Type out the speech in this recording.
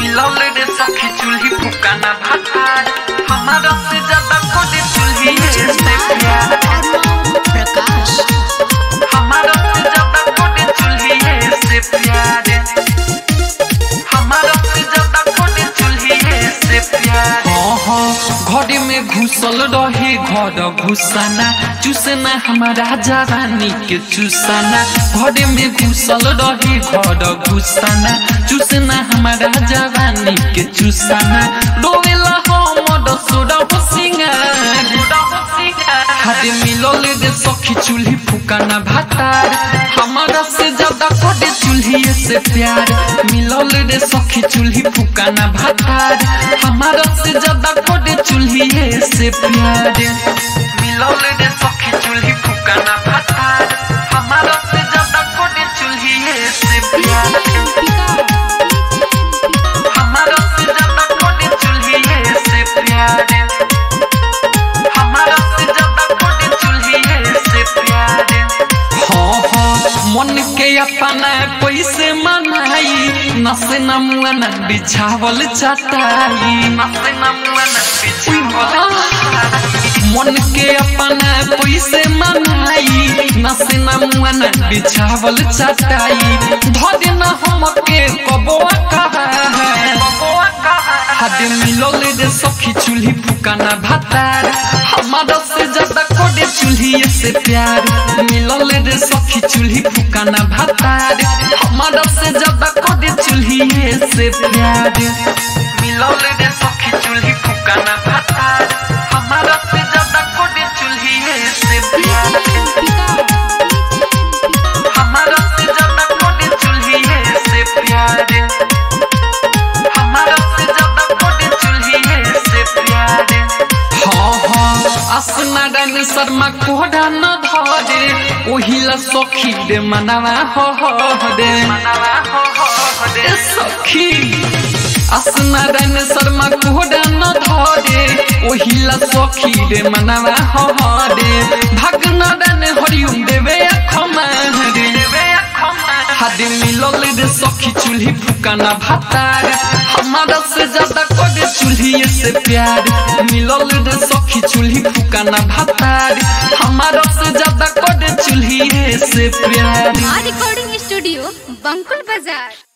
मिलल रे सखी चूल्ही फुकाना भातार हमारा से ज्यादा कोई चूल्ही से प्यार प्रकाश हमारा से ज्यादा कोई चूल्ही से प्यार हमारा से ज्यादा कोई चूल्ही से प्यार घर में घुसल रहे घर घुसाना चूसना हमारा जवानी के चूसना घर में घुसल रहे घर घुसाना चूसना हमारा जवानी के चूसना रोवेला हमर सोडा हो सिंगार हाथ मिलल रे सखी चूल्ही फुकाना भातार हमारा से ज्यादा कोडे चूल्ही से प्यार मिलल रे सखी चूल्ही फुकाना भातार हमारा से ज्यादा कोडे चूल्ही से प्यार मिलल रे सखी चूल्ही फुकाना भातार हमारा से ज्यादा कोडे चूल्ही से प्यार हमारा से ज्यादा कोडे चूल्ही से प्यार हमारा से ज्यादा कोई चूल्ही से प्यार हाँ हाँ मन के अपना कैसे मनाई नसे नमुआ न बिछावल चटाई नसे नमुआ न बिछावल मन के अपना कैसे मनाई नसे नमुआ न बिछावल चटाई धरे न हमके कबोआ कहा है हाथ मिलल रे सखी चूल्ही फुकाना भातार हमारा से ज्यादा कोडे चूल्ही से प्यार मिलल रे सखी चूल्ही फुकाना भातार हमारा से ज्यादा कोडे चूल्ही से प्यार मिलल रे सखी चूल्ही फुकाना भातार हमारा से ज्यादा कोडे चूल्ही से प्यार हमारा से ज्यादा कोडे चूल्ही से प्यार हमारा से ज्यादा कोई चूल्ही से प्यार हाँ हाँ असनारायण शर्मा कोडा न धरे ओहिला सखी रे मनावा हो हो रे मनावा हो हो रे सखी असनारायण शर्मा कोडा न धरे ओहिला सखी रे मनावा हो हो रे भगनारायण हरिओम देवे अखमा रे देवे अखमा हाथ मिलल रे सखी चूल्ही फुकाना भातार हमारा से ज्यादा कोडे चूल्ही से प्यार मिलल रे सखी चूल्ही फुकाना भातार हमारा से ज्यादा कोडे चूल्ही से प्यार रिकॉर्डिंग स्टूडियो बंकुल बाजार